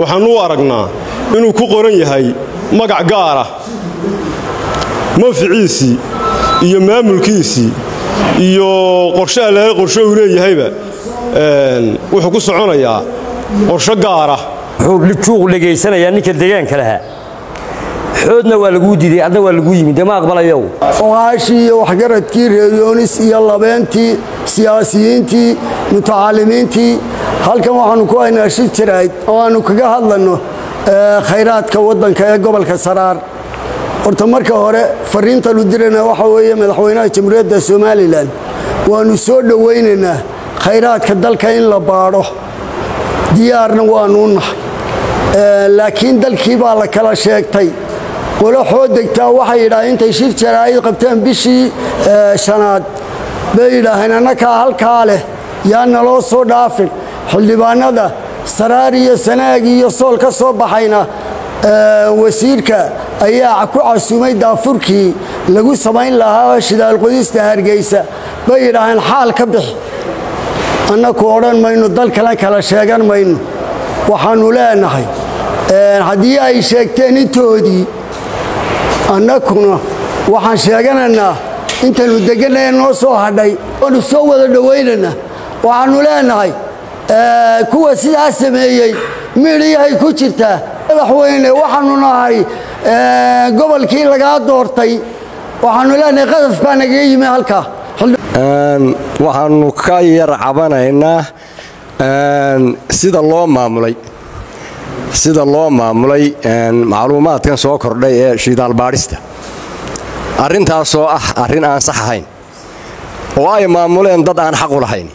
waxaannu u aragnaa inuu ku qoran yahay magac gaara manficiisii iyo maamulkiisii iyo qorshe allaale qorshe uu leeyahayba wuxuu ku soconayaa qorsho gaara wuxuu juuq dhegaysanayaa ninka deegaanka lahaa xoodna waa laguu diiday adna waa laguu yimid dee ma aqbalayow ogaashii iyo waxgaradkii reeriyoonis iyo labeentii siyaasiyiintii mutacalimiintii halkan waxaannu ku haynaa shir jirayd oo aannu kaga hadlanno khayraadka waddanka ee gobolka saraar horta marka hore fariintanu dirana waxa weeye madaxweynaha jamhuuriyadda somalilan waannu soo dhowaynaynaa khayraadka dalka in la baadho diyaarna waannu nahay laakiin dalkii baa la kala sheegtay qolo xood degtaa waxay yidhaaheen intay shir jaraa'id qabteen bishii shanaad bay yidhaaheen annakaa halkaa leh yaa naloo soo dhaafin xildhibaanada saraar iyo sanaag iyo sool ka soo baxayna wasiirka ayaa ku casumay daafurkii lagu samayn lahaa shidaalqodista hargeysa bay yidhaaheen xaal ka bixi annaku odhan mayno dal kale kala sheegan mayno waxaannu leenahay haddii ay sheegteen intoodii annakuna waxaan sheeganaynaa intaynu degannae noo soo hadhay oonu soo wada dhowaynaynaa waxaannu leenahay kuwa sidaa sameeyey midhiyahay ku jirtaa madaxweyne waxaannu nahay gobolkii lagaa doortay waxaannu leenahay qadaf baa nagaga yimi halkaa waxaannu ka yar cabanaynaa sida loo maamulay sida loo maamulay macluumaadkan soo kordhay ee shidaal baadhista arrintaasoo ah arrin aan sax ahayn oo ay maamuleen dad aan xaq u lahayn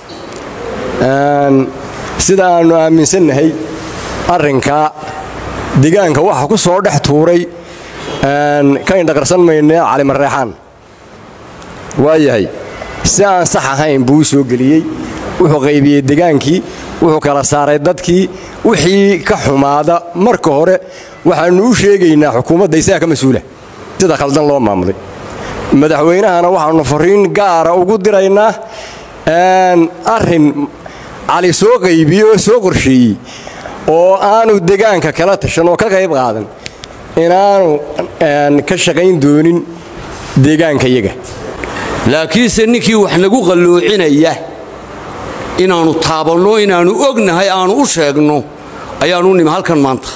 sida aannu aaminsannahay arrinkaa degaanka waxa ku soo dhex tuuray ka indhaqarsan maynee calimareexaan waayahay si aan sax ahayn buu u soo geliyey wuxuu qaybiyey degaankii wuxuu kala saaray dadkii wixii ka xumaada marka hore waxaannu u sheegaynaa xukuumadda isaga ka mas-uula sida khaldan loo maamulay madaxweynahana waxaannu fariin gaara ugu diraynaa arrin cali soo qaybiyey oo soo qorsheeyey oo aanu degaanka kala tashan oo ka qayb qaadan inaanu ka shaqayn doonin deegaankayaga laakiinse ninkii wax nagu qalloocinaya inaannu taabanno inaannu ognahay aanu u sheegno ayaannu nimi halkan maanta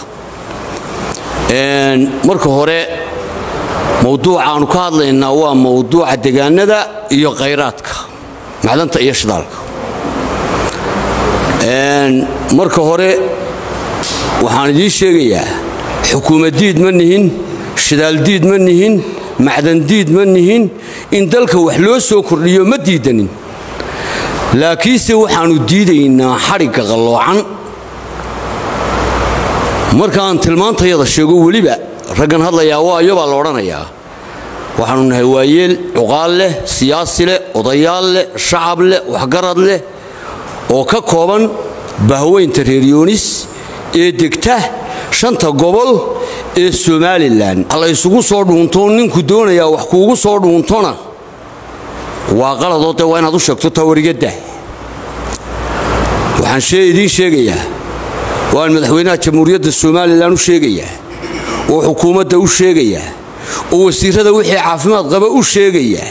marka hore mawduuca aanu ka hadlaynaa waa mawduuca degaanada iyo khayraadka macdanta iyo shidaalka marka hore waxaan idiin sheegayaa xukuumaddiid ma nihin shidaaldiid ma nihin macdandiid ma nihin in dalka wax loo soo kordhiyo ma diidanin laakiinse waxaannu diidaynaa xadhigga qalloocan markaan tilmaantayada sheego weliba raggan hadlayaa waayo baa la odhanayaa waxaannu nahay waayeel cuqaal leh siyaasi leh odayaal leh shacab leh waxgarad leh oo ka kooban bahweynta reeryoonis ee degta shanta gobol ee somalilan la ysugu soo dhuunto ninku doonayaa wax kuugu soo dhuuntona waa qaladoo dee waa inaad u sheegto tawarigadda waxaan idiin sheegayaa waan madaxweynaha jamhuuriyadda somalilan u sheegayaa oo xukuumadda u sheegayaa oo wasiirrada wixii caafimaad qaba u sheegayaa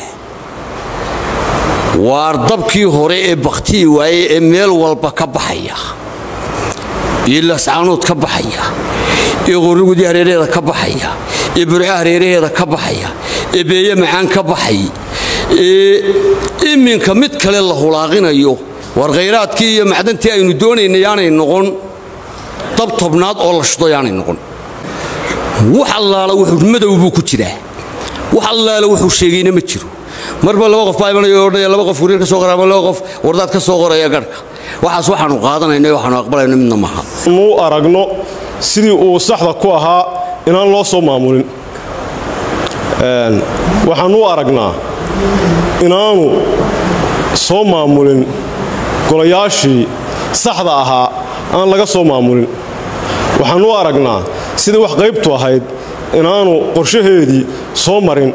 waar dabkii hore ee bakhtii waaye ee meel walba ka baxaya iyo lascaanood ka baxaya ee qorrigudii hareeraheeda ka baxaya ee burco hareeraheeda ka baxaya ee beeye macaan ka baxay ee iminka mid kale la hulaaqinayo war khayraadkii iyo macdantii aynu doonayna yaanay noqon dab tobnaad oo la shido yaanay noqon wax allaala wuxuu madow buu ku jiraa wax allaala wuxuu sheegayna ma jiro marba laba qof baa imanaya odhanaya laba qof guriir ka soo qoraya ama laba qof wardaad ka soo qoraya garhka waxaas waxaannu qaadanayna waxaannu aqbalayno midna maaha nu aragno sidii uu saxda ku ahaa inaan loo soo maamulin waxaannu u aragnaa inaanu soo maamulin golayaashii saxda ahaa aan laga soo maamulin waxaannu u aragnaa sidii wax qaybtu ahayd inaanu qorshaheedii soo marin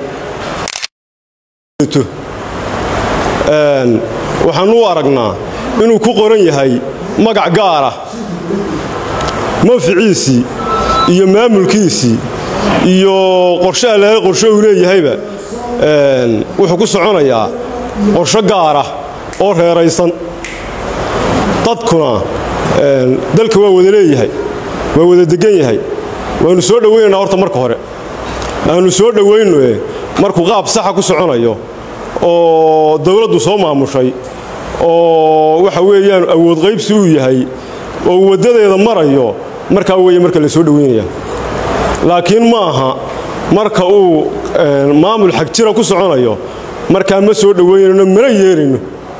waxaannu u aragnaa inuu ku qoran yahay magac gaara manficiisii iyo maamulkiisii iyo qorshe allaale qorshe uu leeyahayba wuxuu ku soconayaa qorsho gaara oo reeraysan dadkuna dalka waa wada leeyahay waa wada degan yahay waannu soo dhowaynaynaa horta marka hore aannu soo dhowaynoe markuu qaab saxa ku soconayo oo dawladdu soo maamushay oo waxa weeyaan awood qaybsi uu yahay oo waddadeeda marayo markaa weeye marka la soo dhowaynaya laakiin ma aha marka uu maamul xagjira ku soconayo markaa ma soo dhowaynayno mana yeelayno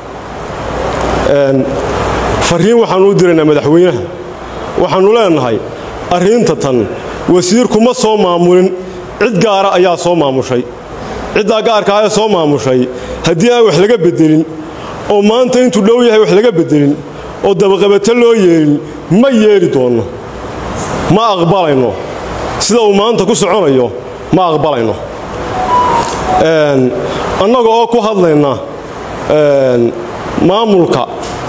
farriin waxaannu u diraynaa madaxweynaha waxaannu leennahay arrinta tan wasiirku ma soo maamulin cid gaara ayaa soo maamushay ciddaa gaarka ee soo maamushay haddii aan wax laga beddelin oo maanta intuu dhow yahay wax laga beddelin oo dabaqabato loo yeelin ma yeeli doonno ma aqbalayno sida uu maanta ku soconayo ma aqbalayno annaga oo ku hadlayna maamulka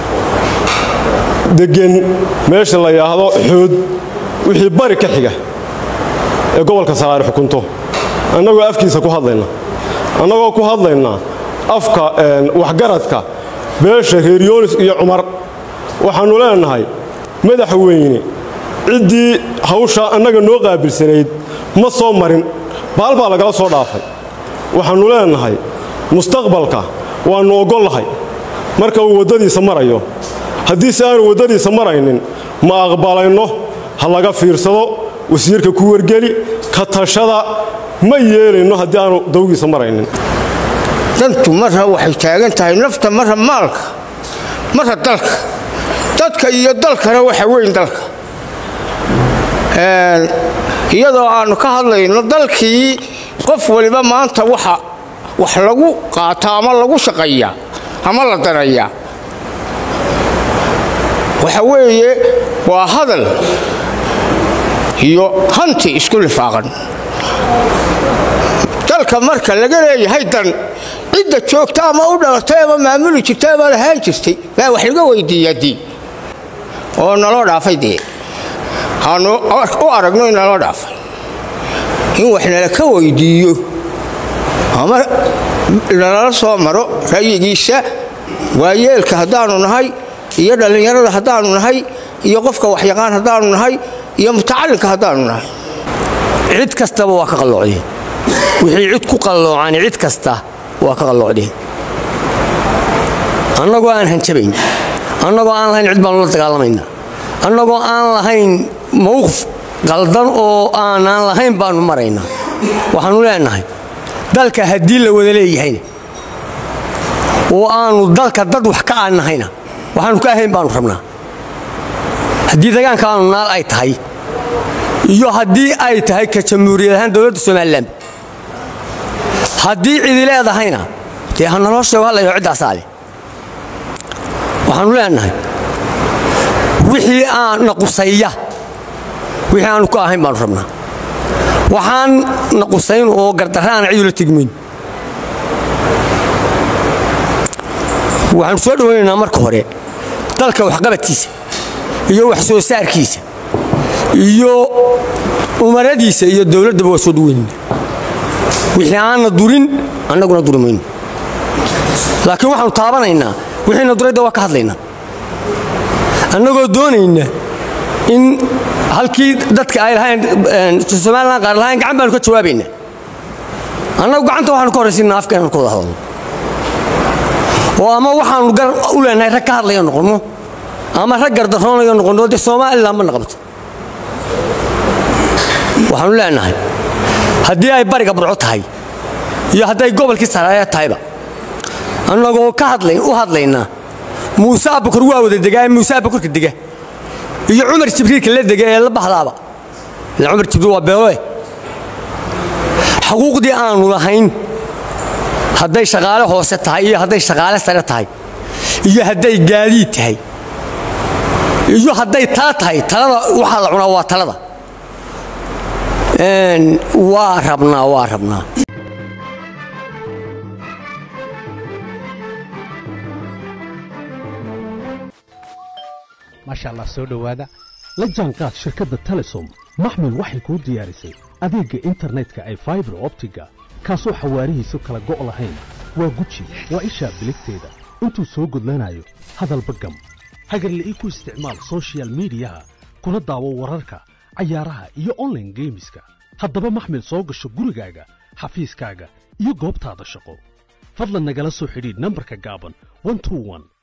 deggan meesha la yidhaahdo xood wixii bari ka xiga ee gobolka saraare xukunto annagoo afkiisa ku hadlayna annagoo ku hadlayna afka waxgaradka beesha reer yoonis iyo cumar waxaannu leennahay madaxweyne ciddii hawshaa annaga noo qaabilsanayd ma soo marin baal baa lagala soo dhaafay waxaannu leennahay mustaqbalka waannu oggollahay marka uu waddadiisa marayo haddiise aanu waddadiisa maraynin ma aqbalayno ha laga fiirsado wasiirka ku wargeli ka tashada ma yeelayno haddii aanu dawgiisa maraynin dantu marra waxay taagan tahay nafta marra maalka marra dalka dadka iyo dalkana waxa weyn dalka iyadoo aannu ka hadlayno dalkii qof waliba maanta waxa wax lagu qaataa ama lagu shaqeeyaa ama la danayaa waxa weeye waa hadal iyo hanti isku lifaaqan dalka marka laga leeyahay dan cidda joogta ama u dhalatay ama maamuli jirtay ama lahaan jirtay baa wax laga weydiiyaa diin oo naloo dhaafay dee aanu u aragno in naloo dhaafay in wax nala ka weydiiyo ama nalala soo maro ra'yigiisa waayeelka haddaannu nahay iyo dhallinyarada haddaannu nahay iyo qofka waxyaqaan haddaannu nahay iyo mutacallinka haddaannu nahay cid kastaba waa ka qalloocdeen wixii cid ku qalloocan cid kasta waa ka qalloocdeen annagoo aan hanjabayn annagoo aan lahayn cid baanu la dagaalamayna annagoo aan lahayn mawqif qaldan oo aanaan lahayn baannu maraynaa waxaannu leenahay dalka haddii la wada leeyahayna oo aannu dalka dad wax ka aan nahayna waxaannu ka ahayn baannu rabnaa haddii dagaanka aanu naal ay tahay iyo haddii ay tahay ka jamhuuriyad ahaan dowladda somalilan haddii cidi leedahayna dee ha naloo sheego hallayo ciddaasaa leh waxaannu leenahay wixii aan naqusaya wixii aanu ka ahayn baannu rabnaa waxaan naqusayn oo gardarra aan cidula tegmayn waxaannu soo dhowaynaynaa marka hore dalka waxqabadkiisa iyo wax soo saarkiisa iyo umaradiisa iyo dowladdaba waa soo dhaweynayna wixii aanna durin annaguna duri mayno laakiin waxaannu taabanaynaa wixiina durayda waa ka hadlaynaa annagoo doonayna in halkii dadka ay lahayn somalilan qaar lahayn gacan baanu ka jawaabaynaa annagu gacanta waxaanu ka horraysiinaa afkeenanu ka wada hadalno oo ama waxaannu gar u leenahay rag ka hadlaya noqonno ama rag gardarroonayo noqonno dee somalilan ma naqabto waxaannu leenahay haddii ay bariga burco tahay iyo hadday gobolkii saraaya tahayba annagoo ka hadlayn u hadlaynaa muuse abakor waa wada degaa ee muuse abakorka dega iyo cumar jibriilka la dega ee la bahdaaba ila cumar jibriil waa beeloe xuquuqdii aanu lahayn hadday shaqaale hoose tahay iyo hadday shaqaale sare tahay iyo hadday gaadiid tahay iyo hadday taa tahay talada waxaa la cunaa waa talada waa rabnaa waa rabnaa maasha allah soo dhowaada la jaanqaad shirkadda telesom maxmil waxay kuu diyaarisay adeegga internetka ay faibar optiga kaasoo xawaarihiisu kala go' lahayn waa guji waa ishaa biligteeda intuu soo gudlanayo hadalba gam hagarle ii ku isticmaal sochial midiyaha kuna daawo wararka cayaaraha iyo onlaine geemiska haddaba maxmil soo gasho gurigaaga xafiiskaaga iyo goobtaada shaqo fadlan nagala soo xidhiidh nambarka gaaban